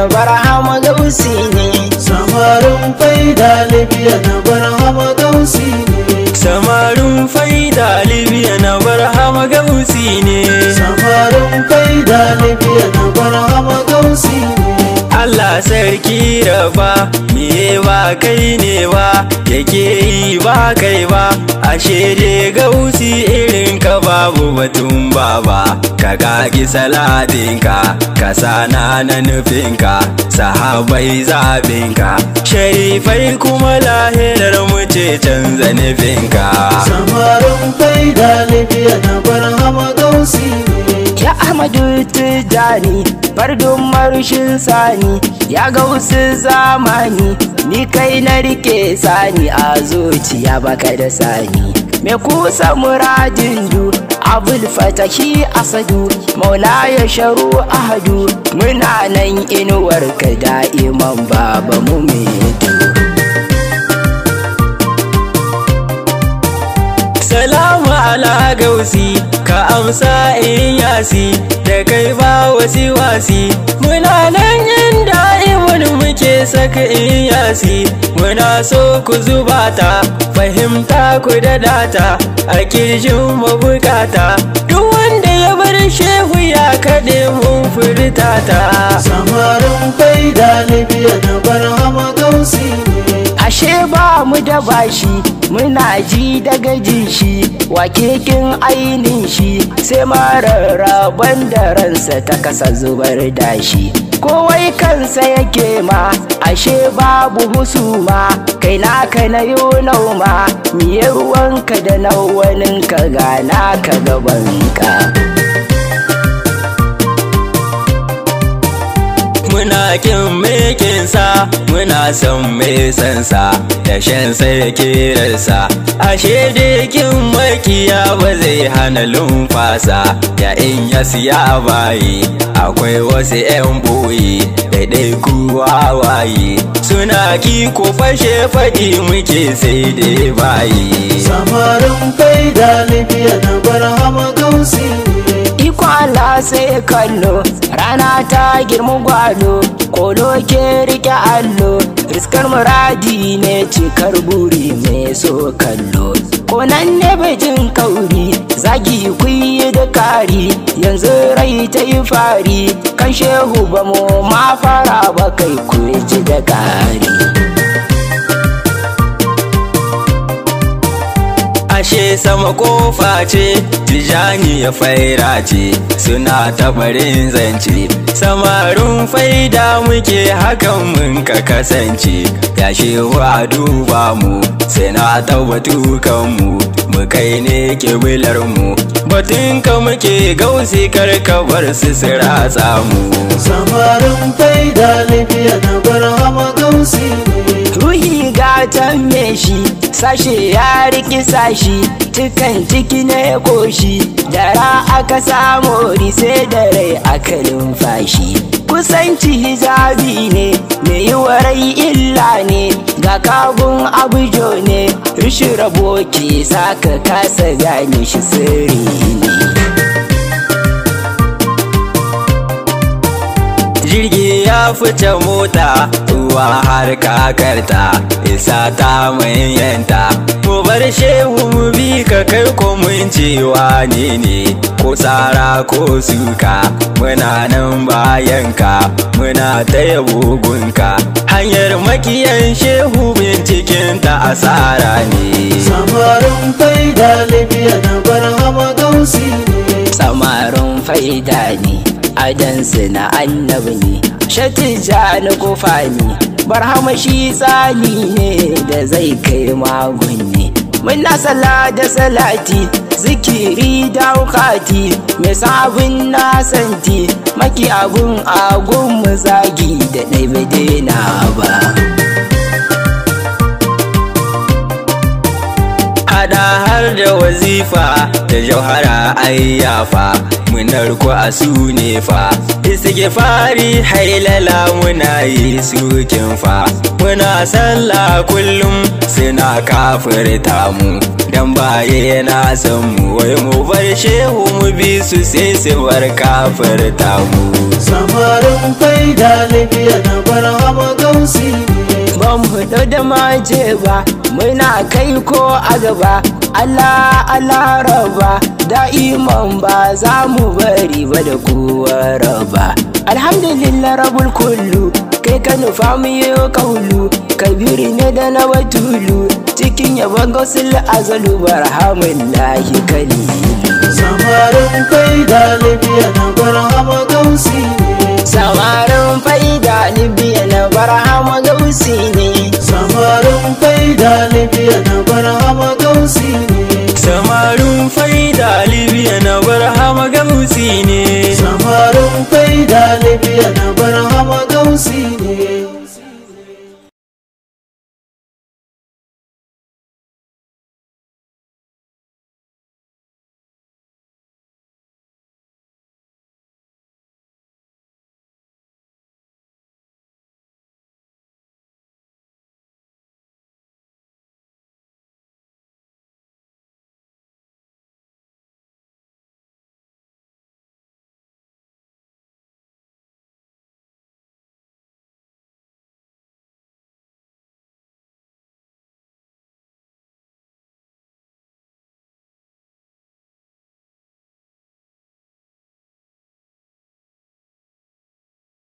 barhama gausi ne samarin faida libya na barhama gausi ne samarin faida libya na barhama gausi ne samarin faida libya na barhama gausi ne Allah sarki raba miye ba kai ne ba yake yi ba kai ba ashe dai gausi irin ka babu batun baba ka kaki salatinka ka sana na nufinka sahabai zaɓinka sharifai kuma lahirar mu ce canza nufinka samarin faida libya na barhama gausi ne ya ahmadu tijani fardun marushin sani ya gausu zamani ni kai na rike sani a zuciya baka da sani me kusa muradin du abul fatahi asadu maula ya sharu ahadu muna nan inuwar ka da'iman baba mu metu Salamu ala gausi ka amsa in yasi da kai ba wasi wasi muna nan inda imun muke saka in yasi muna so ku zuba ta fahimta ku da data a kirjin mabukata duk wanda ya bar shehu ya kaɗe mun furta ta samarin faida libya na barhama gausi ne ashe ba mu da bashi muna ji daga ji shi wakekin ainin shi sai mararraban da ransa ta kasa zubar da shi kowai kansa yake ma ashe babu husuma kai naka na yi nauma miye ruwanka da nawaninka gana ka gabanka muna kin mekinsa muna son mai sansa da shan sai kirarsa ashe dai kin makiya ba zai hana lumfasa ya in ya siya bayi akwai wasu 'yan boye daidai kuwa waye suna ki ko fashe faɗi muke sai dai bayi samarin faida libya na barhama gausi ne Iko Allah sai kallo rana ta girma gwado kolo ke rike allo iskar muradi ne cikar buri mai so kallo konan ne jin kauri zagi kuyi da kari yanzu rai ta yi fari kan shehu ba mu ma fara ba kai ku ji da kari ashe sama kofa ce tijani ya faira ce suna tabarin zance samarin faida muke hakan mun ka kasance ya shehu a duba mu sai na tabbatu kanmu mu kai ne kibilar mu batun ka muke gausi karkabar su su ratsa mu samarin faida libya na barhama gausi ne ruhi gatan me shi sashe ya riki sashi tukan ciki na koshi dara aka samu rise da rai aka numfashi kusanci hijabi ne mai yi warai illa ne ga kabun abujo ne rishin rabo ke saka kasa gane shi sirri ne jirgi ya fice mota ruwa har kakarta isa ta manyanta mu bar shehu mu bi ka kai ko mun cewa ne ne ko tsara ko suka muna nan bayanka muna ta yabo gunka hanyar makiyan shehu binciken ta asara ne samarin faida libya na barhama gausi ne samarin faida ne adansu na annabi ne shatija na kofa ne barhama shi tsani ne da zai kai magun ne muna sala da salati zikiri da wukati mai sabon nasanti maki abun agun mu zagi da ɗai na ba hada har da wazifa da da jauhara ayyafa munar ku a su ne fa istige fari hailala muna yi sukin fa muna sallah kullum suna kafirta mu dan baye na san mu wai mu bar shehu mu bi su sai su bar kafirta mu samarin faida libya na barhama gausi ne ba mu hudu da maje ba muna kai ko a gaba Allah Allah raba da'iman ba za mu bari ba da kowa raba alhamdulillah rabul kullu kai ka nufa mu yi kaulu kabiri ne da na watulu cikin yabon gausul azalu barhamun lahi kalibi samarin faida libya na barhama gausi ne samarin faida libya na barhama gausi ne samarin faida libya na barhama gausi ne samarin faida libya na barhama gamsi ne samarin faida libya na